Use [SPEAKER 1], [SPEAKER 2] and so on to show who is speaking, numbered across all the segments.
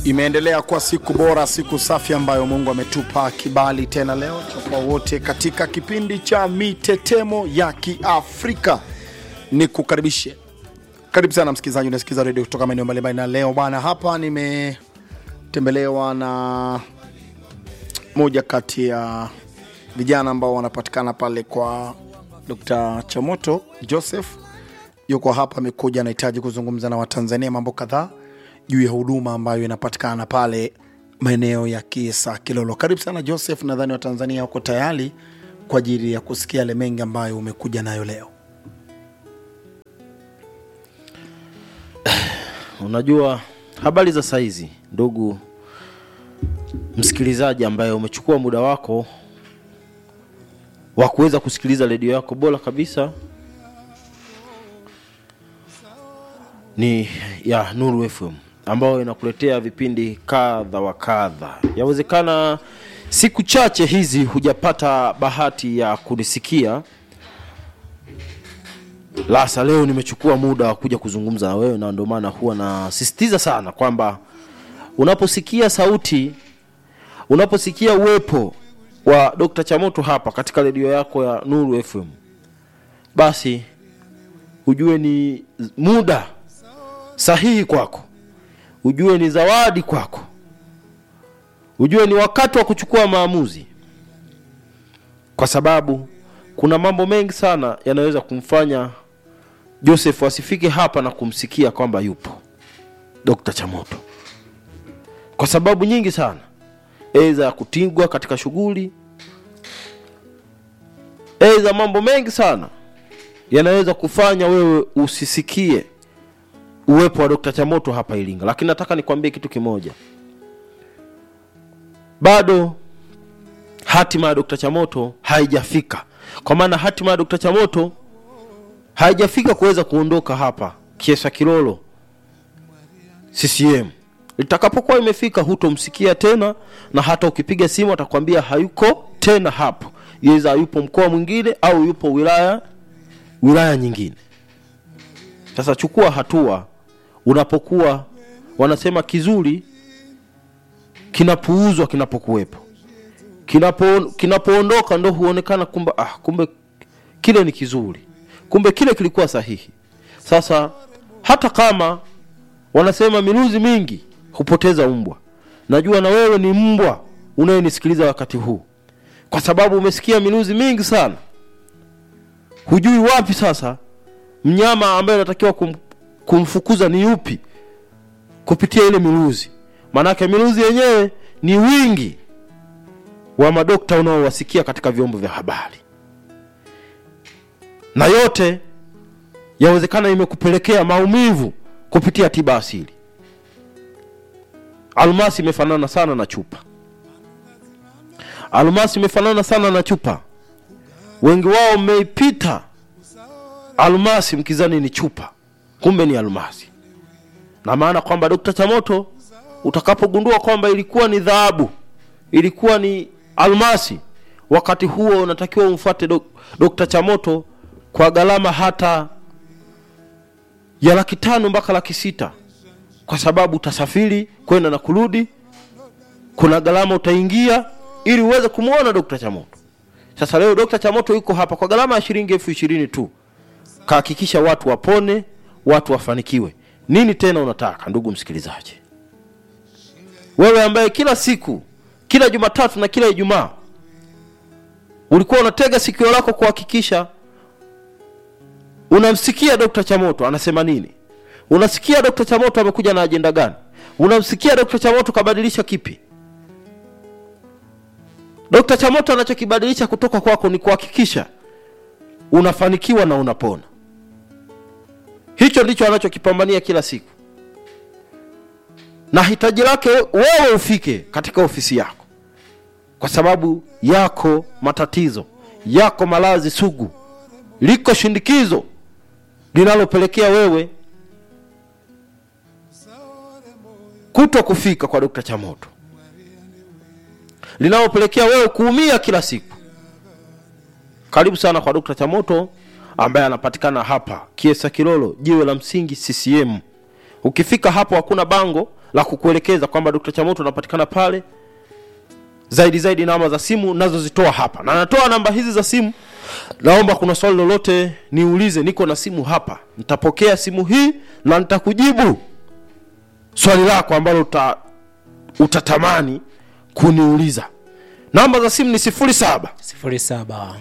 [SPEAKER 1] Imeendelea kuwa siku bora, siku safi ambayo Mungu ametupa kibali tena leo kwa wote katika kipindi cha mitetemo ya Kiafrika. Ni kukaribishe, karibu sana msikilizaji, unasikiza redio kutoka maeneo mbalimbali, na leo bwana, hapa nimetembelewa na moja kati ya vijana ambao wanapatikana pale kwa Dr. Chamoto Joseph yuko hapa, amekuja anahitaji kuzungumza na Watanzania mambo kadhaa juu ya huduma ambayo inapatikana pale maeneo ya Kiesa Kilolo. Karibu sana Joseph, nadhani Watanzania wako tayari kwa ajili ya kusikia yale mengi ambayo umekuja nayo leo.
[SPEAKER 2] Unajua habari za saizi, ndugu msikilizaji, ambaye umechukua muda wako wa kuweza kusikiliza redio yako bora kabisa ni ya Nuru FM ambayo inakuletea vipindi kadha wa kadha. Yawezekana siku chache hizi hujapata bahati ya kunisikia, lasa leo nimechukua muda wa kuja kuzungumza na wewe, na ndio maana huwa nasisitiza sana kwamba unaposikia sauti, unaposikia uwepo wa Dr. Chamoto hapa katika redio yako ya Nuru FM, basi ujue ni muda sahihi kwako, ujue ni zawadi kwako, ujue ni wakati wa kuchukua maamuzi, kwa sababu kuna mambo mengi sana yanaweza kumfanya Joseph asifike hapa na kumsikia kwamba yupo Dr. Chamoto, kwa sababu nyingi sana eza ya kutingwa katika shughuli, eza mambo mengi sana yanaweza kufanya wewe usisikie uwepo wa Dr. Chamoto hapa Iringa, lakini nataka nikwambie kitu kimoja, bado hatima ya Dr. Chamoto haijafika, kwa maana hatima ya Dr. Chamoto haijafika kuweza kuondoka hapa Kiesa Kilolo CCM. Litakapokuwa imefika, hutomsikia tena, na hata ukipiga simu atakwambia hayuko tena hapo, yeza yupo mkoa mwingine au yupo wilaya wilaya nyingine. Sasa chukua hatua unapokuwa wanasema kizuri kinapuuzwa kinapokuwepo, kinapo kinapoondoka ndo huonekana kumbe, ah, kumbe kile ni kizuri, kumbe kile kilikuwa sahihi. Sasa hata kama wanasema miluzi mingi hupoteza mbwa, najua na wewe ni mbwa unayenisikiliza wakati huu, kwa sababu umesikia miluzi mingi sana, hujui wapi sasa mnyama ambaye anatakiwa kum, kumfukuza ni yupi kupitia ile miluzi. Maanake miluzi yenyewe ni wingi wa madokta unaowasikia katika vyombo vya habari, na yote yawezekana imekupelekea maumivu kupitia tiba asili. Almasi imefanana sana na chupa, almasi imefanana sana na chupa. Wengi wao mmeipita almasi mkizani ni chupa, kumbe ni almasi. Na maana kwamba Dr. Chamoto utakapogundua kwamba ilikuwa ni dhahabu, ilikuwa ni almasi, wakati huo unatakiwa umfuate dok Dr. Chamoto kwa gharama hata ya laki tano mpaka laki sita kwa sababu utasafiri kwenda na kurudi, kuna gharama utaingia ili uweze kumwona Dr. Chamoto. Sasa leo Dr. Chamoto yuko hapa kwa gharama ya shilingi elfu ishirini tu kahakikisha watu wapone, watu wafanikiwe. Nini tena unataka, ndugu msikilizaji? Wewe ambaye kila siku, kila Jumatatu na kila Ijumaa ulikuwa unatega sikio lako kuhakikisha unamsikia Dr. Chamoto anasema nini, unasikia Dr. Chamoto amekuja na ajenda gani, unamsikia Dr. Chamoto kabadilisha kipi. Dr. Chamoto anachokibadilisha kutoka kwako ni kuhakikisha unafanikiwa na unapona. Hicho ndicho anachokipambania kila siku, na hitaji lake wewe ufike katika ofisi yako, kwa sababu yako matatizo, yako maradhi sugu, liko shindikizo linalopelekea wewe kuto kufika kwa Dr. Chamoto, linalopelekea wewe kuumia kila siku. Karibu sana kwa Dr. Chamoto ambaye anapatikana hapa Kiesa Kilolo, jiwe la msingi CCM. Ukifika hapo hakuna bango la kukuelekeza kwamba dr chamoto anapatikana pale zaidi zaidi namba za simu nazozitoa hapa na natoa namba hizi za simu naomba kuna swali lolote niulize niko na simu hapa nitapokea simu hii na nitakujibu swali lako ambalo uta, utatamani kuniuliza namba za simu ni 07
[SPEAKER 3] sifuri saba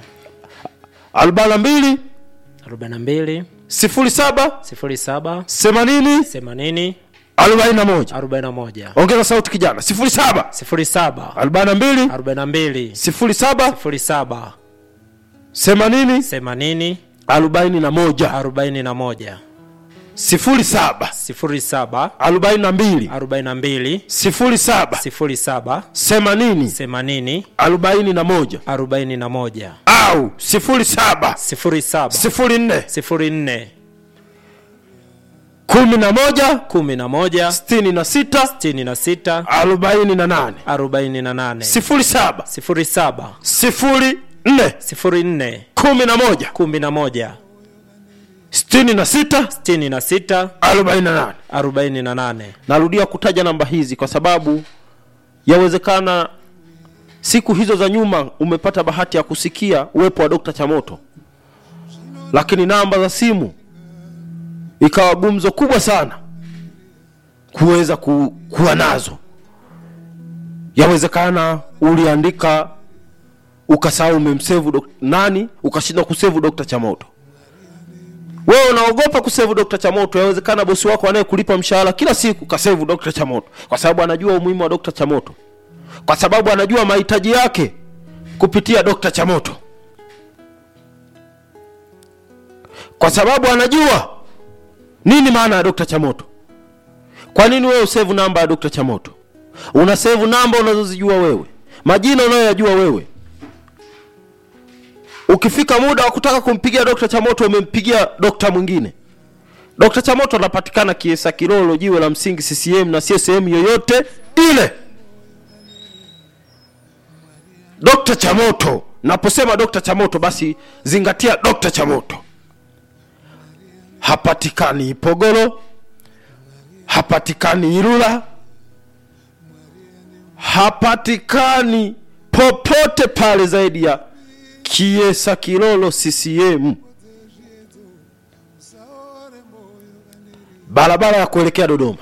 [SPEAKER 2] 42
[SPEAKER 3] arobaini na mbili
[SPEAKER 2] 07
[SPEAKER 3] sifuri saba
[SPEAKER 2] 80
[SPEAKER 3] themanini
[SPEAKER 2] 41
[SPEAKER 3] arobaini na moja
[SPEAKER 2] ongeza sauti kijana 07
[SPEAKER 3] sifuri saba
[SPEAKER 2] 42
[SPEAKER 3] arobaini na mbili
[SPEAKER 2] 07
[SPEAKER 3] sifuri saba
[SPEAKER 2] 80
[SPEAKER 3] themanini
[SPEAKER 2] 41
[SPEAKER 3] arobaini na moja
[SPEAKER 2] 07
[SPEAKER 3] sifuri saba
[SPEAKER 2] 42
[SPEAKER 3] arobaini na mbili
[SPEAKER 2] 07
[SPEAKER 3] sifuri saba
[SPEAKER 2] 80
[SPEAKER 3] themanini
[SPEAKER 2] 41
[SPEAKER 3] arobaini na moja
[SPEAKER 2] au 07
[SPEAKER 3] sifuri saba
[SPEAKER 2] 04
[SPEAKER 3] sifuri nne
[SPEAKER 2] 11
[SPEAKER 3] kumi na moja
[SPEAKER 2] 66
[SPEAKER 3] sitini na sita
[SPEAKER 2] 48
[SPEAKER 3] arobaini na nane
[SPEAKER 2] 07
[SPEAKER 3] sifuri saba
[SPEAKER 2] 04
[SPEAKER 3] sifuri nne
[SPEAKER 2] 11
[SPEAKER 3] kumi na moja
[SPEAKER 2] 66
[SPEAKER 3] sitini na sita
[SPEAKER 2] 48
[SPEAKER 3] arobaini na nane
[SPEAKER 2] narudia kutaja namba hizi kwa sababu yawezekana siku hizo za nyuma umepata bahati ya kusikia uwepo wa dokta chamoto lakini namba za simu ikawa gumzo kubwa sana kuweza ku, kuwa nazo yawezekana uliandika ukasahau umemsevu dok- nani ukashindwa kusevu dokta chamoto wewe unaogopa kusevu dokta chamoto yawezekana bosi wako anayekulipa mshahara kila siku kasevu dokta chamoto kwa sababu anajua umuhimu wa dokta chamoto kwa sababu anajua mahitaji yake kupitia dokta chamoto kwa sababu anajua nini maana ya dokta chamoto kwa nini wewe usevu namba ya dokta chamoto una sevu namba unazozijua wewe majina unayoyajua wewe ukifika muda wa kutaka kumpigia dokta chamoto umempigia dokta mwingine dokta chamoto anapatikana kiesa kilolo jiwe la msingi ccm na sio sehemu yoyote ile dokta chamoto naposema dokta chamoto basi zingatia dokta chamoto hapatikani ipogoro hapatikani ilula hapatikani popote pale zaidi ya kiesa kilolo ccm barabara ya kuelekea dodoma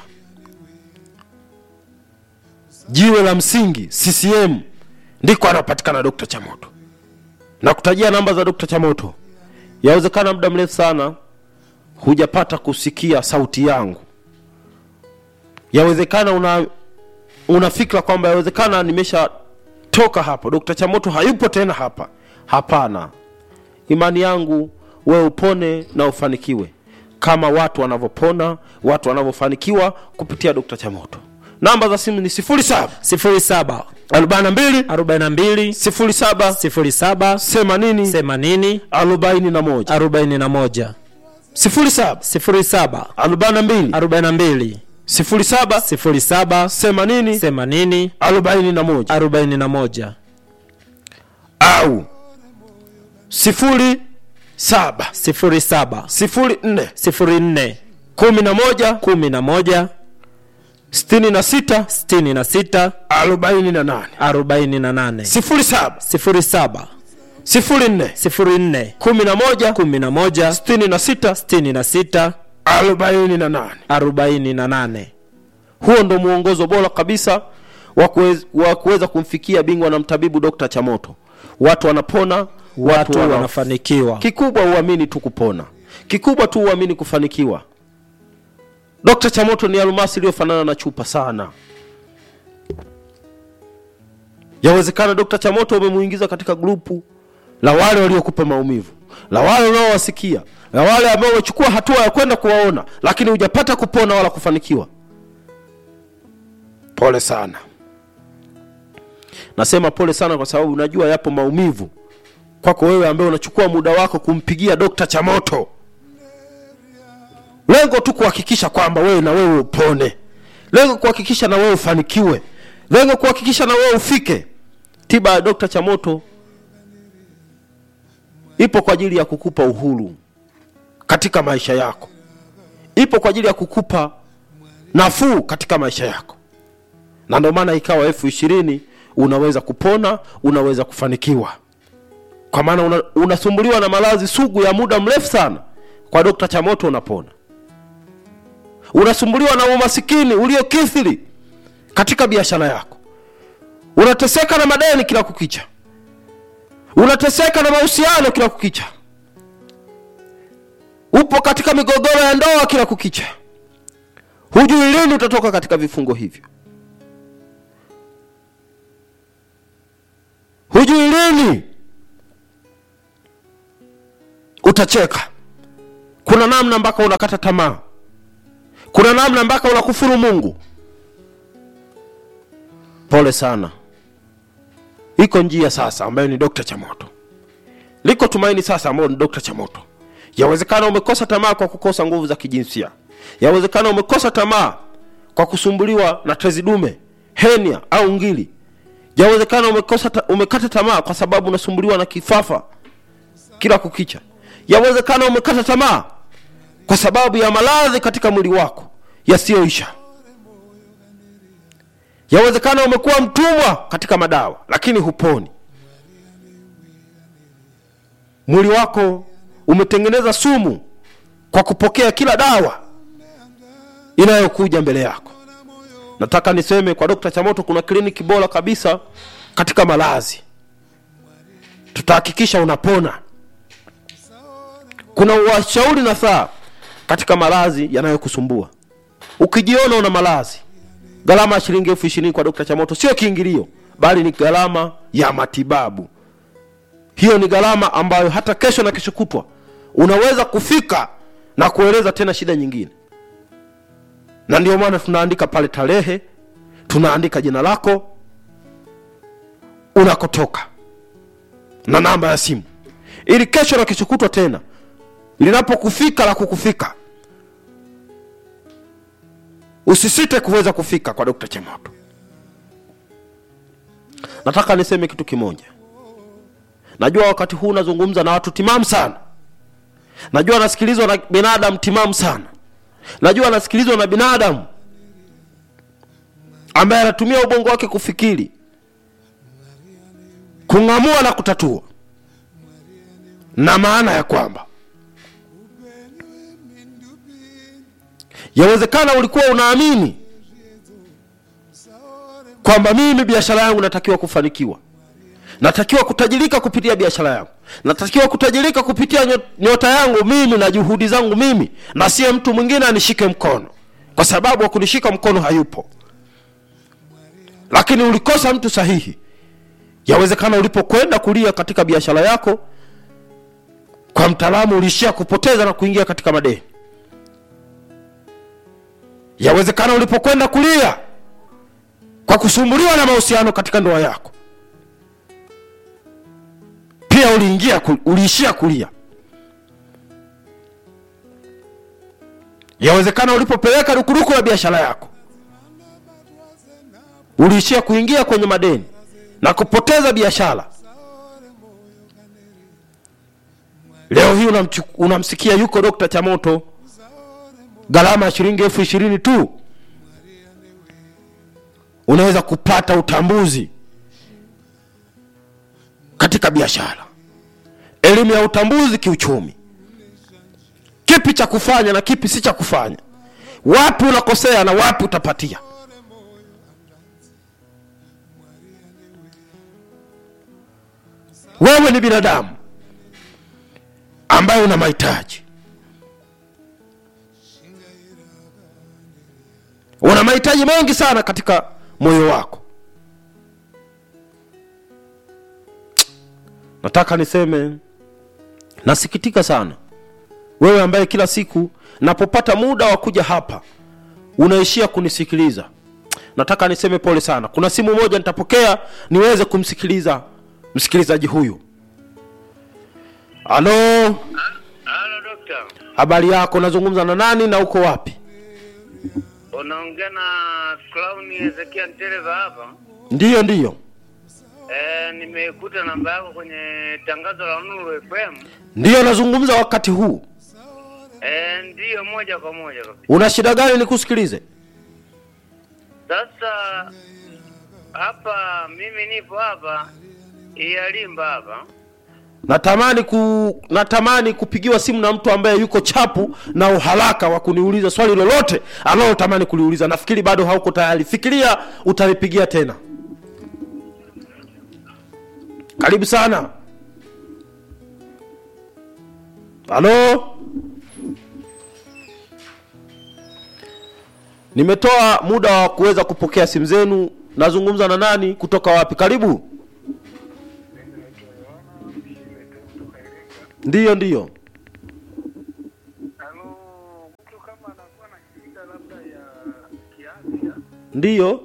[SPEAKER 2] jiwe la msingi ccm ndiko anapatikana dokta chamoto na kutajia namba za dokta chamoto yawezekana muda mrefu sana hujapata kusikia sauti yangu yawezekana una una fikra kwamba yawezekana nimeshatoka hapo dokta chamoto hayupo tena hapa hapana imani yangu wewe upone na ufanikiwe kama watu wanavyopona watu wanavyofanikiwa kupitia dokta chamoto namba za simu ni 07
[SPEAKER 3] sifuri saba
[SPEAKER 2] 42
[SPEAKER 3] arobaini na mbili
[SPEAKER 2] 07
[SPEAKER 3] sifuri saba
[SPEAKER 2] 80
[SPEAKER 3] themanini
[SPEAKER 2] 41
[SPEAKER 3] arobaini na moja
[SPEAKER 2] 07
[SPEAKER 3] sifuri saba
[SPEAKER 2] 42
[SPEAKER 3] arobaini na mbili
[SPEAKER 2] 07
[SPEAKER 3] sifuri saba
[SPEAKER 2] 80
[SPEAKER 3] themanini
[SPEAKER 2] 41
[SPEAKER 3] arobaini na moja
[SPEAKER 2] au sifuri saba
[SPEAKER 3] sifuri saba
[SPEAKER 2] sifuri nne
[SPEAKER 3] sifuri nne
[SPEAKER 2] kumi na moja
[SPEAKER 3] kumi na moja
[SPEAKER 2] sitini na sita
[SPEAKER 3] sitini na sita
[SPEAKER 2] arobaini na nane
[SPEAKER 3] arobaini na nane
[SPEAKER 2] sifuri saba
[SPEAKER 3] sifuri saba
[SPEAKER 2] sifuri nne
[SPEAKER 3] sifuri nne
[SPEAKER 2] kumi na moja
[SPEAKER 3] kumi na moja
[SPEAKER 2] sitini na sita
[SPEAKER 3] sitini na sita
[SPEAKER 2] arobaini na nane
[SPEAKER 3] arobaini na nane
[SPEAKER 2] huo ndo mwongozo bora kabisa wa kuwez- wa kuweza kumfikia bingwa na mtabibu dokta chamoto watu wanapona watu,
[SPEAKER 3] watu
[SPEAKER 2] wana...
[SPEAKER 3] wanafanikiwa
[SPEAKER 2] kikubwa uamini tu kupona kikubwa tu uamini kufanikiwa dokta chamoto ni almasi iliyofanana na chupa sana yawezekana dokta chamoto umemuingiza katika grupu la wale waliokupa maumivu la wale unaowasikia la wale ambao wamechukua hatua ya kwenda kuwaona lakini hujapata kupona wala kufanikiwa pole sana nasema pole sana kwa sababu najua yapo maumivu kwako wewe ambaye unachukua muda wako kumpigia dokta chamoto lengo tu kuhakikisha kwamba wewe na wewe upone lengo kuhakikisha na wewe ufanikiwe lengo kuhakikisha na wewe ufike tiba ya dokta chamoto ipo kwa ajili ya kukupa uhuru katika maisha yako ipo kwa ajili ya kukupa nafuu katika maisha yako na ndio maana ikawa elfu ishirini unaweza kupona unaweza kufanikiwa kwa maana una, unasumbuliwa na maradhi sugu ya muda mrefu sana kwa dokta chamoto unapona unasumbuliwa na umasikini uliokithiri katika biashara yako unateseka na madeni kila kukicha unateseka na mahusiano kila kukicha upo katika migogoro ya ndoa kila kukicha hujui lini utatoka katika vifungo hivyo hujui lini utacheka kuna namna mpaka unakata tamaa kuna namna mpaka unakufuru mungu pole sana iko njia sasa ambayo ni dokta chamoto liko tumaini sasa ambayo ni dokta chamoto yawezekana umekosa tamaa kwa kukosa nguvu za kijinsia yawezekana umekosa tamaa kwa kusumbuliwa na tezi dume henia au ngili yawezekana umekosa ta, umekata tamaa kwa sababu unasumbuliwa na kifafa kila kukicha yawezekana umekata tamaa kwa sababu ya maradhi katika mwili wako yasiyoisha yawezekana umekuwa mtumwa katika madawa lakini huponi mwili wako umetengeneza sumu kwa kupokea kila dawa inayokuja mbele yako nataka niseme kwa dokta chamoto kuna kliniki bora kabisa katika malazi tutahakikisha unapona kuna washauri na saa katika malazi yanayokusumbua ukijiona una malazi gharama ya shilingi elfu ishirini kwa dokta chamoto sio kiingilio bali ni gharama ya matibabu hiyo ni gharama ambayo hata kesho na kesho kutwa unaweza kufika na kueleza tena shida nyingine na ndio maana tunaandika pale tarehe tunaandika jina lako unakotoka na namba ya simu ili kesho na kesho kutwa tena linapokufika la kukufika usisite kuweza kufika kwa dokta chemoto nataka niseme kitu kimoja najua wakati huu nazungumza na watu timamu sana najua nasikilizwa na binadamu timamu sana najua nasikilizwa na binadamu ambaye anatumia ubongo wake kufikiri kung'amua na kutatua na maana ya kwamba yawezekana ulikuwa unaamini kwamba mimi biashara yangu natakiwa kufanikiwa natakiwa kutajirika kupitia biashara yangu natakiwa kutajirika kupitia nyo- nyota yangu mimi na juhudi zangu mimi na siye mtu mwingine anishike mkono kwa sababu wa kunishika mkono hayupo lakini ulikosa mtu sahihi yawezekana ulipokwenda kulia katika biashara yako kwa mtaalamu uliishia kupoteza na kuingia katika madeni yawezekana ulipokwenda kulia kwa kusumbuliwa na mahusiano katika ndoa yako pia uliingia ku- uliishia kulia yawezekana ulipopeleka rukuruku la biashara yako uliishia kuingia kwenye madeni na kupoteza biashara leo hii unamchu- unamsikia yuko dokta chamoto gharama ya shilingi elfu ishirini tu unaweza kupata utambuzi katika biashara elimu ya utambuzi kiuchumi kipi cha kufanya na kipi si cha kufanya wapi unakosea na wapi utapatia wewe ni binadamu ambaye una mahitaji una mahitaji mengi sana katika moyo wako nataka niseme nasikitika sana wewe ambaye kila siku napopata muda wa kuja hapa unaishia kunisikiliza nataka niseme pole sana kuna simu moja nitapokea niweze kumsikiliza msikilizaji huyu halo
[SPEAKER 4] Halo dokta,
[SPEAKER 2] habari yako nazungumza na nani na uko wapi
[SPEAKER 4] unaongea na Clown Ezekia Ntereva hapa.
[SPEAKER 2] ndiyo ndiyo
[SPEAKER 4] E, nimekuta namba yako kwenye tangazo la Nuru FM.
[SPEAKER 2] ndiyo nazungumza wakati huu
[SPEAKER 4] E, ndiyo moja kwa moja kabisa.
[SPEAKER 2] una shida gani nikusikilize
[SPEAKER 4] Sasa hapa mimi nipo hapa Iyalimba hapa.
[SPEAKER 2] natamani ku natamani kupigiwa simu na mtu ambaye yuko chapu na uharaka wa kuniuliza swali lolote analotamani kuliuliza nafikiri bado hauko tayari fikiria utalipigia tena karibu sana halo nimetoa muda wa kuweza kupokea simu zenu nazungumza na nani kutoka wapi karibu ndiyo ndiyo
[SPEAKER 4] Halo, mtu kama anakuwa na shida labda ya kiafya
[SPEAKER 2] ndiyo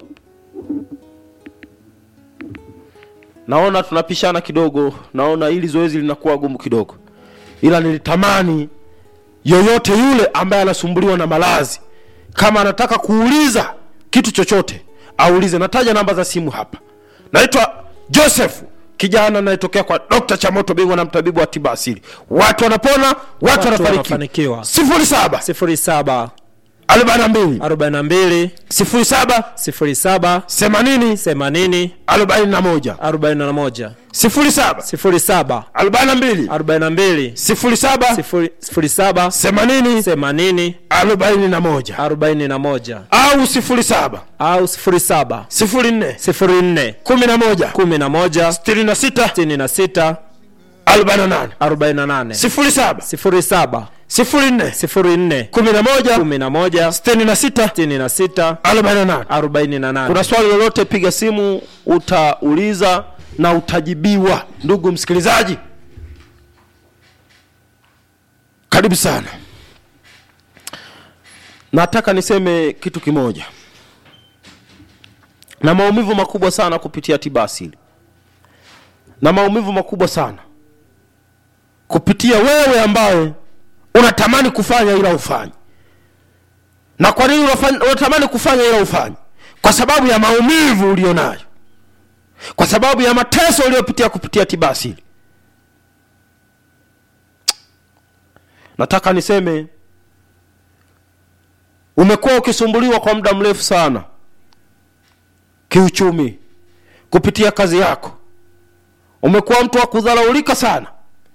[SPEAKER 2] naona tunapishana kidogo naona hili zoezi linakuwa gumu kidogo ila nilitamani yoyote yule ambaye anasumbuliwa na malazi kama anataka kuuliza kitu chochote aulize nataja namba za simu hapa naitwa joseph kijana anayetokea kwa dr chamoto bingwa na mtabibu wa tiba asili watu wanapona watu,
[SPEAKER 3] Watu
[SPEAKER 2] wanafanikiwa
[SPEAKER 3] wanafanikiwa.
[SPEAKER 2] sifuri saba
[SPEAKER 3] sifuri saba
[SPEAKER 2] arobaini na mbili
[SPEAKER 3] arobaini na mbili
[SPEAKER 2] sifuri saba
[SPEAKER 3] sifuri saba
[SPEAKER 2] themanini
[SPEAKER 3] themanini
[SPEAKER 2] arobaini na moja
[SPEAKER 3] arobaini na moja
[SPEAKER 2] sifuri saba
[SPEAKER 3] sifuri saba
[SPEAKER 2] arobaini na mbili
[SPEAKER 3] arobaini na mbili
[SPEAKER 2] sifuri saba
[SPEAKER 3] sifuri sifuri saba
[SPEAKER 2] themanini
[SPEAKER 3] themanini
[SPEAKER 2] arobaini na moja
[SPEAKER 3] arobaini na moja
[SPEAKER 2] au sifuri saba
[SPEAKER 3] au sifuri saba
[SPEAKER 2] sifuri nne
[SPEAKER 3] sifuri nne
[SPEAKER 2] kumi na moja
[SPEAKER 3] kumi na moja
[SPEAKER 2] sitini na sita
[SPEAKER 3] sitini na sita
[SPEAKER 2] arobaini na nane
[SPEAKER 3] arobaini na nane
[SPEAKER 2] sifuri saba
[SPEAKER 3] sifuri saba
[SPEAKER 2] sifuri nne
[SPEAKER 3] sifuri nne
[SPEAKER 2] kumi na moja
[SPEAKER 3] kumi na moja
[SPEAKER 2] sitini na sita
[SPEAKER 3] sitini na sita
[SPEAKER 2] arobaini na nane
[SPEAKER 3] arobaini na nane
[SPEAKER 2] kuna swali lolote piga simu utauliza na utajibiwa ndugu msikilizaji karibu sana nataka niseme kitu kimoja na maumivu makubwa sana kupitia tiba asili na maumivu makubwa sana kupitia wewe ambaye unatamani kufanya ila ufanyi na kwa nini unafanya- unatamani kufanya ila ufanyi kwa sababu ya maumivu ulionayo kwa sababu ya mateso uliyopitia kupitia tiba asili nataka niseme umekuwa ukisumbuliwa kwa muda mrefu sana kiuchumi kupitia kazi yako umekuwa mtu wa kudharaulika sana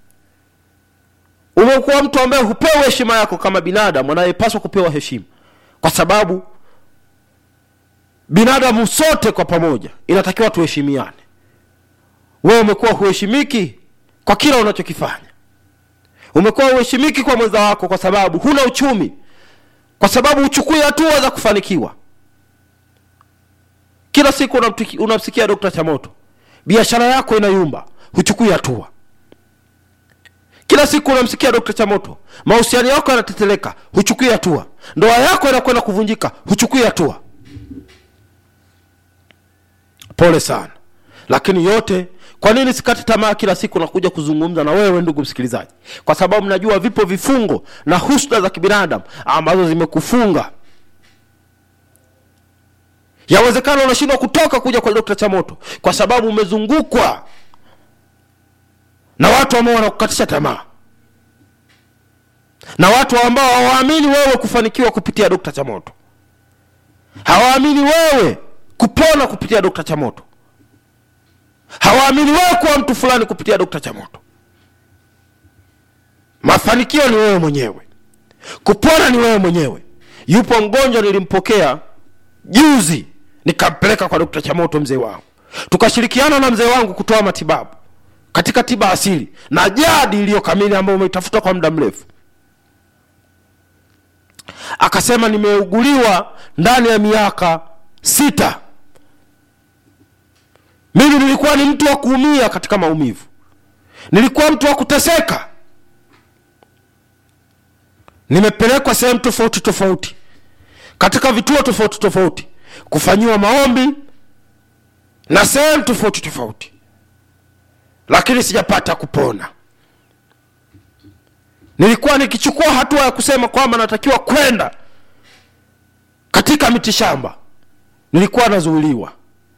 [SPEAKER 2] umekuwa mtu ambaye hupewa heshima yako kama binadamu anayepaswa kupewa heshima kwa sababu binadamu sote kwa pamoja inatakiwa tuheshimiane wewe umekuwa huheshimiki kwa kila unachokifanya umekuwa huheshimiki kwa mwenza wako kwa sababu huna uchumi kwa sababu uchukui hatua za kufanikiwa kila siku unamtiki- unamsikia dokta chamoto biashara yako inayumba huchukui hatua kila siku unamsikia dokta chamoto mahusiano yako yanateteleka huchukui hatua ndoa yako inakwenda kuvunjika huchukui hatua pole sana lakini yote kwa nini sikati tamaa kila siku nakuja kuzungumza na wewe ndugu msikilizaji kwa sababu najua vipo vifungo na husda za kibinadamu ambazo zimekufunga yawezekana unashindwa kutoka kuja kwa dokta chamoto kwa sababu umezungukwa na watu ambao wanakukatisha tamaa na watu ambao hawaamini wewe kufanikiwa kupitia dokta chamoto hawaamini wewe kupona kupitia dokta chamoto hawaamini wewe kuwa mtu fulani kupitia dokta chamoto mafanikio ni wewe mwenyewe kupona ni wewe mwenyewe yupo mgonjwa nilimpokea juzi nikampeleka kwa dokta chamoto mzee wangu tukashirikiana na mzee wangu kutoa matibabu katika tiba asili na jadi iliyo kamili ambayo umeitafuta kwa muda mrefu akasema nimeuguliwa ndani ya miaka sita mimi nilikuwa ni mtu wa kuumia katika maumivu nilikuwa mtu wa kuteseka nimepelekwa sehemu tofauti tofauti katika vituo tofauti tofauti kufanyiwa maombi na sehemu tofauti tofauti lakini sijapata kupona nilikuwa nikichukua hatua ya kusema kwamba natakiwa kwenda katika mitishamba nilikuwa nazuiliwa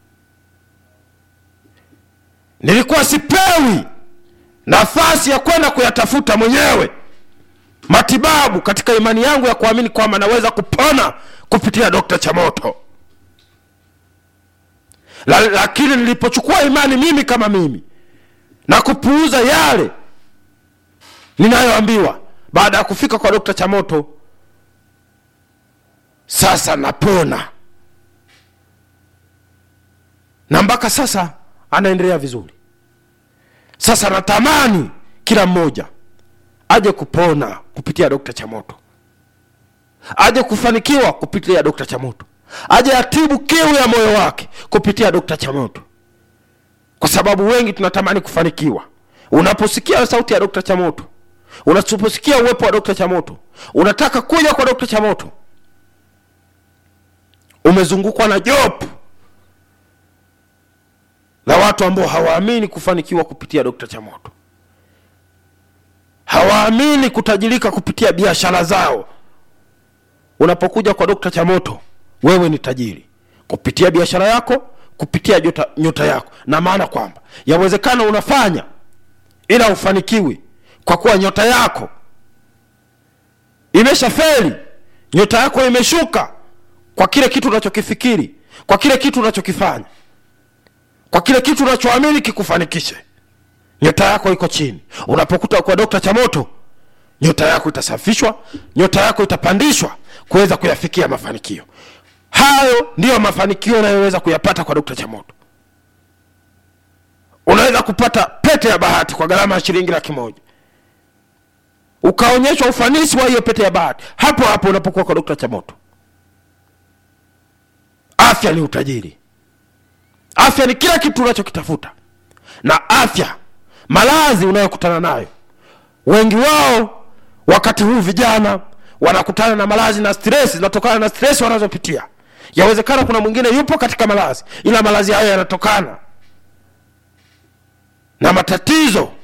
[SPEAKER 2] nilikuwa sipewi nafasi ya kwenda kuyatafuta mwenyewe matibabu katika imani yangu ya kuamini kwamba naweza kupona kupitia dokta chamoto La, lakini nilipochukua imani mimi kama mimi na kupuuza yale ninayoambiwa baada ya kufika kwa dokta chamoto sasa napona na mpaka sasa anaendelea vizuri sasa natamani kila mmoja aje kupona kupitia dokta chamoto aje kufanikiwa kupitia dokta chamoto aje atibu kiu ya moyo wake kupitia dokta chamoto kwa sababu wengi tunatamani kufanikiwa unaposikia sauti ya dokta chamoto unaposikia uwepo wa dokta chamoto unataka kuja kwa dokta chamoto umezungukwa na jopo la watu ambao hawaamini kufanikiwa kupitia dokta chamoto hawaamini kutajirika kupitia biashara zao unapokuja kwa dokta chamoto wewe ni tajiri kupitia biashara yako kupitia nyota, nyota yako na maana kwamba yawezekana unafanya ila ufanikiwi kwa kuwa nyota yako imesha feli nyota yako imeshuka kwa kile kitu unachokifikiri kwa kile kitu unachokifanya kwa kile kitu unachoamini kikufanikishe nyota yako iko chini unapokuta kwa dokta chamoto nyota yako itasafishwa nyota yako itapandishwa kuweza kuyafikia mafanikio hayo ndiyo mafanikio unayoweza kuyapata kwa dokta chamoto unaweza kupata pete ya bahati kwa gharama ya shilingi laki moja ukaonyeshwa ufanisi wa hiyo pete ya bahati hapo hapo unapokuwa kwa dokta chamoto afya ni utajiri afya ni kila kitu unachokitafuta na afya malazi unayokutana nayo wengi wao wakati huu vijana wanakutana na malazi na stress zinatokana na stress wanazopitia yawezekana kuna mwingine yupo katika malazi ila malazi hayo yanatokana na matatizo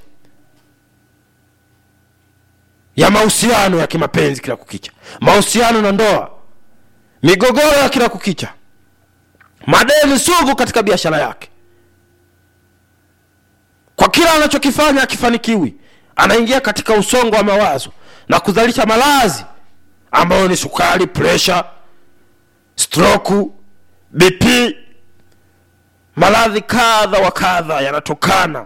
[SPEAKER 2] ya mahusiano ya kimapenzi kila kukicha mahusiano na ndoa migogoro ya kila kukicha madeni sugu katika biashara yake kwa kila anachokifanya akifanikiwi anaingia katika usongo wa mawazo na kuzalisha malazi ambayo ni sukari presha stroku bp maradhi kadha wa kadha yanatokana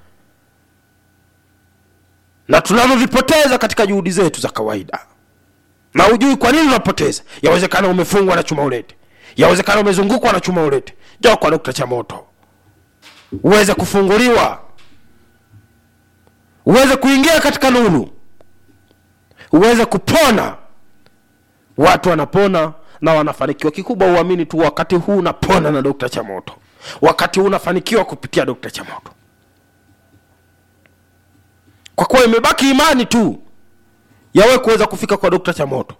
[SPEAKER 2] na tunavyovipoteza katika juhudi zetu za kawaida na hujui kwa nini unapoteza yawezekana umefungwa na chuma ulete yawezekana umezungukwa na chuma ulete njoo kwa dokta chamoto uweze kufunguliwa uweze kuingia katika nuru uweze kupona watu wanapona na wanafanikiwa kikubwa uamini tu wakati huu unapona na dokta chamoto wakati huu unafanikiwa kupitia dokta chamoto kwa kuwa imebaki imani tu yawe kuweza kufika kwa dokta chamoto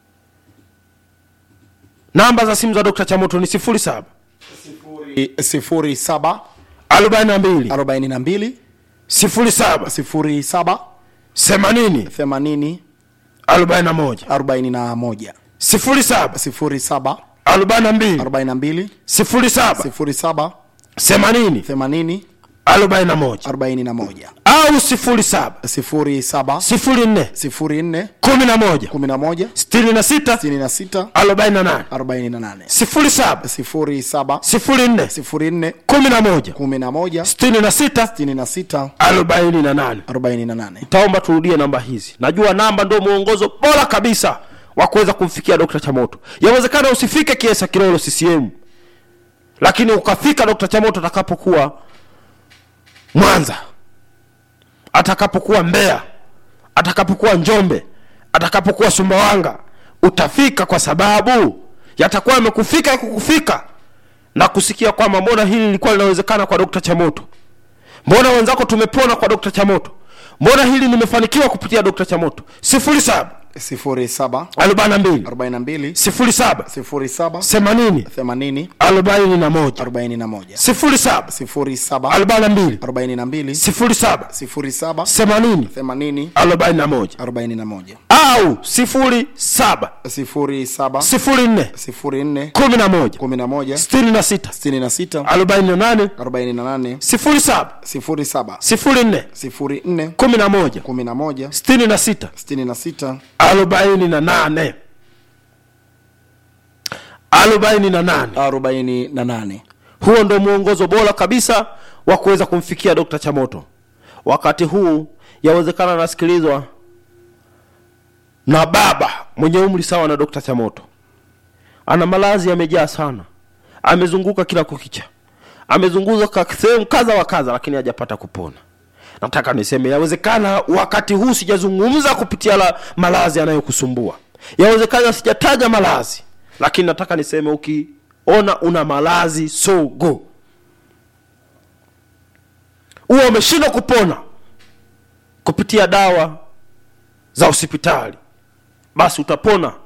[SPEAKER 2] namba za simu za dokta chamoto ni 07
[SPEAKER 1] sifuri saba
[SPEAKER 2] 42
[SPEAKER 1] arobaini na mbili
[SPEAKER 2] 07
[SPEAKER 1] sifuri saba
[SPEAKER 2] 80
[SPEAKER 1] themanini
[SPEAKER 2] 41
[SPEAKER 1] arobaini na moja
[SPEAKER 2] 07
[SPEAKER 1] sifuri saba
[SPEAKER 2] 42
[SPEAKER 1] arobaini na mbili
[SPEAKER 2] 07
[SPEAKER 1] sifuri saba
[SPEAKER 2] 80
[SPEAKER 1] themanini
[SPEAKER 2] 41
[SPEAKER 1] arobaini na moja
[SPEAKER 2] au 07
[SPEAKER 1] sifuri saba
[SPEAKER 2] 04
[SPEAKER 1] sifuri nne
[SPEAKER 2] 11
[SPEAKER 1] kumi na moja
[SPEAKER 2] 66
[SPEAKER 1] sitini na sita
[SPEAKER 2] 48
[SPEAKER 1] arobaini na nane
[SPEAKER 2] 07
[SPEAKER 1] sifuri saba
[SPEAKER 2] 04
[SPEAKER 1] sifuri nne
[SPEAKER 2] 11
[SPEAKER 1] kumi na moja
[SPEAKER 2] 66
[SPEAKER 1] sitini na sita
[SPEAKER 2] 48
[SPEAKER 1] arobaini na nane
[SPEAKER 2] taomba turudie namba hizi najua namba ndio mwongozo bora kabisa wa kuweza kumfikia dokta chamoto yawezekana usifike kiesa kilolo ccm lakini ukafika dokta chamoto atakapokuwa mwanza atakapokuwa mbeya atakapokuwa njombe atakapokuwa sumbawanga utafika kwa sababu yatakuwa yamekufika ya kukufika na kusikia kwamba mbona hili lilikuwa linawezekana kwa dokta chamoto mbona wenzako tumepona kwa dokta chamoto mbona hili nimefanikiwa kupitia dokta chamoto sifuri saba
[SPEAKER 1] sifuri saba
[SPEAKER 2] arobaini na mbili
[SPEAKER 1] arobaini na mbili
[SPEAKER 2] sifuri saba
[SPEAKER 1] sifuri saba
[SPEAKER 2] themanini
[SPEAKER 1] themanini
[SPEAKER 2] arobaini na moja
[SPEAKER 1] arobaini na moja
[SPEAKER 2] sifuri saba
[SPEAKER 1] sifuri saba
[SPEAKER 2] arobaini na mbili
[SPEAKER 1] arobaini na mbili
[SPEAKER 2] sifuri saba
[SPEAKER 1] sifuri saba
[SPEAKER 2] themanini
[SPEAKER 1] themanini
[SPEAKER 2] arobaini na moja
[SPEAKER 1] arobaini na moja
[SPEAKER 2] au sifuri saba
[SPEAKER 1] sifuri saba
[SPEAKER 2] sifuri nne
[SPEAKER 1] sifuri nne
[SPEAKER 2] kumi na moja
[SPEAKER 1] kumi na moja
[SPEAKER 2] sitini na sita
[SPEAKER 1] sitini na sita
[SPEAKER 2] arobaini na nane
[SPEAKER 1] arobaini na nane
[SPEAKER 2] sifuri saba
[SPEAKER 1] sifuri saba
[SPEAKER 2] sifuri nne
[SPEAKER 1] sifuri nne
[SPEAKER 2] kumi na moja
[SPEAKER 1] kumi na moja
[SPEAKER 2] sitini na sita
[SPEAKER 1] sitini na sita
[SPEAKER 2] arobaini na nane arobaini na nane
[SPEAKER 1] arobaini na nane
[SPEAKER 2] huo ndio mwongozo bora kabisa wa kuweza kumfikia dokta chamoto wakati huu yawezekana anasikilizwa na baba mwenye umri sawa na dokta chamoto ana malazi yamejaa sana amezunguka kila kukicha amezunguka sehemu kadha wa kadha lakini hajapata kupona nataka niseme yawezekana wakati huu sijazungumza kupitia la malazi yanayokusumbua yawezekana sijataja malazi lakini nataka niseme ukiona una malazi sogo huwa umeshindwa kupona kupitia dawa za hospitali basi utapona